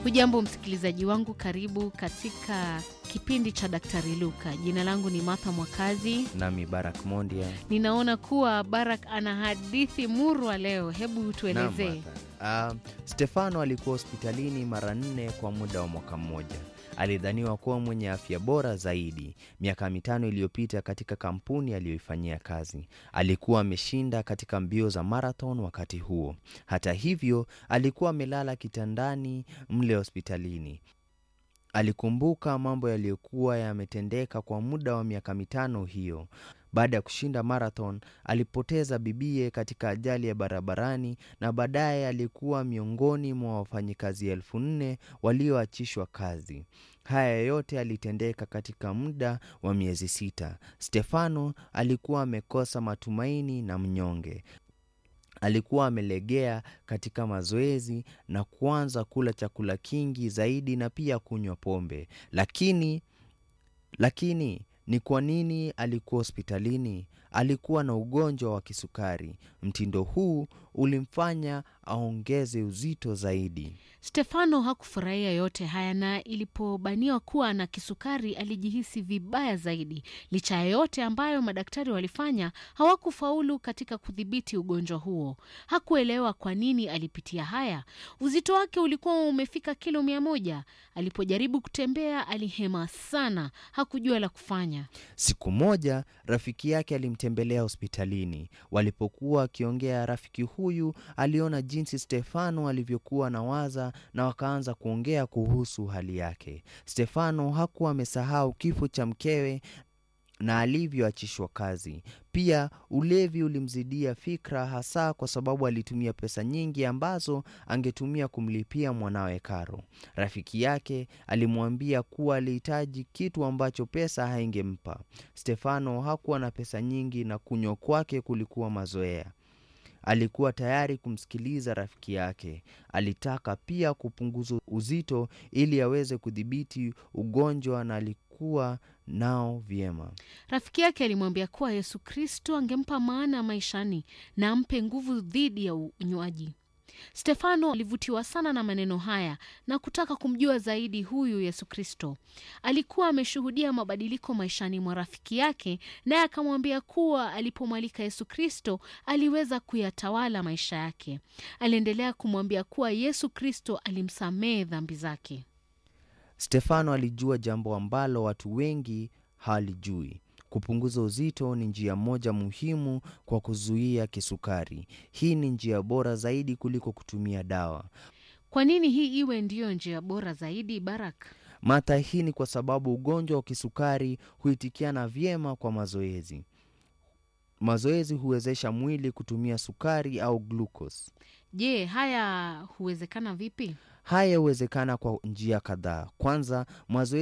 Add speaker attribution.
Speaker 1: Hujambo msikilizaji wangu, karibu katika kipindi cha Daktari Luka. Jina langu ni Martha Mwakazi.
Speaker 2: Nami Barak Mondia.
Speaker 1: Ninaona kuwa Barak ana hadithi murwa leo, hebu tuelezee.
Speaker 2: Uh, Stefano alikuwa hospitalini mara nne kwa muda wa mwaka mmoja. Alidhaniwa kuwa mwenye afya bora zaidi. Miaka mitano iliyopita, katika kampuni aliyoifanyia kazi, alikuwa ameshinda katika mbio za marathon wakati huo. Hata hivyo, alikuwa amelala kitandani mle hospitalini. Alikumbuka mambo yaliyokuwa yametendeka kwa muda wa miaka mitano hiyo. Baada ya kushinda marathon, alipoteza bibie katika ajali ya barabarani na baadaye alikuwa miongoni mwa wafanyikazi elfu nne walioachishwa kazi. Haya yote alitendeka katika muda wa miezi sita. Stefano alikuwa amekosa matumaini na mnyonge. Alikuwa amelegea katika mazoezi na kuanza kula chakula kingi zaidi na pia kunywa pombe. Lakini lakini ni kwa nini alikuwa hospitalini? Alikuwa na ugonjwa wa kisukari. Mtindo huu ulimfanya aongeze uzito zaidi.
Speaker 1: Stefano hakufurahia yote haya, na ilipobaniwa kuwa na kisukari alijihisi vibaya zaidi. Licha ya yote ambayo madaktari walifanya, hawakufaulu katika kudhibiti ugonjwa huo. Hakuelewa kwa nini alipitia haya. Uzito wake ulikuwa umefika kilo mia moja. Alipojaribu kutembea alihema sana, hakujua la kufanya.
Speaker 2: Siku moja rafiki yake alimtembelea hospitalini. Walipokuwa wakiongea, rafiki huyu aliona jinsi Stefano alivyokuwa na waza na wakaanza kuongea kuhusu hali yake. Stefano hakuwa amesahau kifo cha mkewe na alivyoachishwa kazi. Pia ulevi ulimzidia fikra, hasa kwa sababu alitumia pesa nyingi ambazo angetumia kumlipia mwanawe karo. Rafiki yake alimwambia kuwa alihitaji kitu ambacho pesa haingempa. Stefano hakuwa na pesa nyingi na kunywa kwake kulikuwa mazoea. Alikuwa tayari kumsikiliza rafiki yake. Alitaka pia kupunguza uzito ili aweze kudhibiti ugonjwa na alikuwa nao vyema.
Speaker 1: Rafiki yake alimwambia kuwa Yesu Kristo angempa maana maishani na ampe nguvu dhidi ya unywaji. Stefano alivutiwa sana na maneno haya na kutaka kumjua zaidi huyu Yesu Kristo. Alikuwa ameshuhudia mabadiliko maishani mwa rafiki yake, naye akamwambia kuwa alipomwalika Yesu Kristo aliweza kuyatawala maisha yake. Aliendelea kumwambia kuwa Yesu Kristo alimsamehe dhambi zake.
Speaker 2: Stefano alijua jambo ambalo watu wengi hawalijui. Kupunguza uzito ni njia moja muhimu kwa kuzuia kisukari. Hii ni njia bora zaidi kuliko kutumia dawa.
Speaker 1: Kwa nini hii iwe ndiyo njia bora zaidi, Barak?
Speaker 2: Mata, hii ni kwa sababu ugonjwa wa kisukari huitikiana vyema kwa mazoezi. Mazoezi huwezesha mwili kutumia sukari au glucose.
Speaker 1: Je, haya huwezekana vipi?
Speaker 2: Haya huwezekana kwa njia kadhaa. Kwanza, mazoezi